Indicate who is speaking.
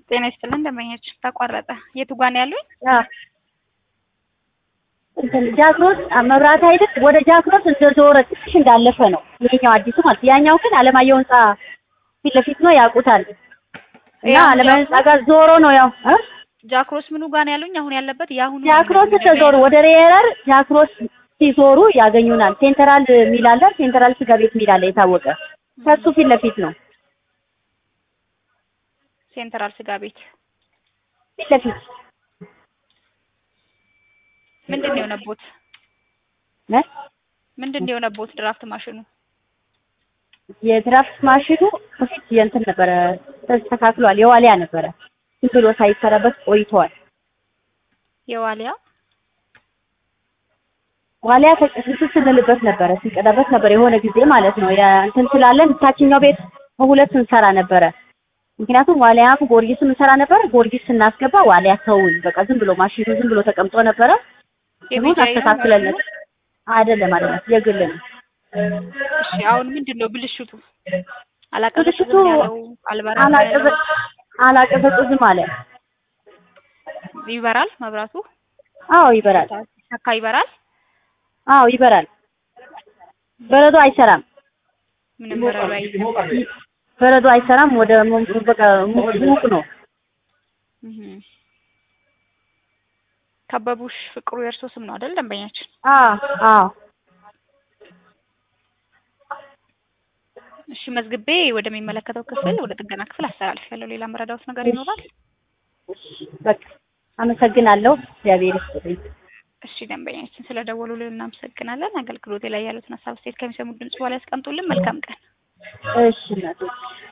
Speaker 1: ጤና ይስጥልን ደንበኞች ተቋረጠ። የቱ ጋር ነው ያሉኝ?
Speaker 2: እንትን ጃክሮስ መብራት አይደል ወደ ጃክሮስ እንደዞረ ትንሽ እንዳለፈ ነው ይሄኛው አዲሱ ማለት ያኛው ግን አለማየሁ ህንጻ ፊት ለፊት ነው ያውቁታል እና
Speaker 1: ያው
Speaker 2: አለማየሁ ህንጻ ጋር ዞሮ ነው ያው እ
Speaker 1: ጃክሮስ ምኑ ጋር ነው ያሉኝ? አሁን ያለበት የአሁኑ
Speaker 2: ጃክሮስ ተዞሩ ወደ ሬረር ጃክሮስ ሲዞሩ ያገኙናል። ሴንትራል ሚል አለ። ሴንትራል ስጋ ቤት ሚል አለ የታወቀ ከሱ ፊት ለፊት ነው
Speaker 1: ሴንትራል ስጋ ቤት
Speaker 2: ፊት ለፊት
Speaker 1: ምንድን ነው የሆነቦት?
Speaker 2: እ
Speaker 1: ምንድን ነው የሆነቦት? ድራፍት ማሽኑ
Speaker 2: የድራፍት ማሽኑ በፊት የእንትን ነበረ ተስተካክሏል። የዋሊያ ነበረ ዝም ብሎ ሳይሰራበት ቆይተዋል።
Speaker 1: የዋሊያ
Speaker 2: ዋሊያ ተቀስስ ስንልበት ነበረ ስንቀዳበት ነበር የሆነ ጊዜ ማለት ነው። እንትን ስላለን ታችኛው ቤት በሁለት እንሰራ ነበረ። ምክንያቱም ዋሊያ ጎርጊስም እንሰራ ነበር። ጎርጊስ ስናስገባ ዋሊያ ተውን በቃ ዝም ብሎ ማሽኑ ዝም ብሎ ተቀምጦ ነበረ። ይሁን
Speaker 1: የቢጃይ ነው
Speaker 2: አስተካክለን አይደለም አይደለም የግል ነው።
Speaker 1: እሺ አሁን ምንድን ነው ብልሽቱ? አላቀዘቅዝም
Speaker 2: ብልሽቱ
Speaker 1: ያለው አልበራም
Speaker 2: አላቀዘ
Speaker 1: ያለው
Speaker 2: አላቀዘቅዝም አለ።
Speaker 1: ይበራል መብራቱ
Speaker 2: አዎ ይበራል።
Speaker 1: ሰካ ይበራል።
Speaker 2: አዎ ይበራል። በረዶ አይሰራም።
Speaker 1: ምንም በረዶ አይዝም።
Speaker 2: በረዶ አይሰራም። ወደ ሙ- በቃ ሙቅ ሙቅ ነው።
Speaker 1: እህ ከበቡሽ ፍቅሩ የእርሶ ስም ነው አይደል? ደንበኛችን
Speaker 2: አዎ አዎ
Speaker 1: እሺ መዝግቤ ወደሚመለከተው ክፍል ወደ ጥገና ክፍል አስተላልፊያለሁ። ሌላ መረዳዎት ነገር ይኖራል?
Speaker 2: በቃ አመሰግናለሁ። እግዚአብሔር ይስጥልኝ።
Speaker 1: እሺ ደንበኛችን ስለ ደወሉልን እናመሰግናለን። አገልግሎቴ ላይ ያሉትን ሀሳብ አስተያየት ከሚሰሙት ድምጽ በኋላ ያስቀምጡልን። መልካም ቀን።
Speaker 2: እሺ እናቴ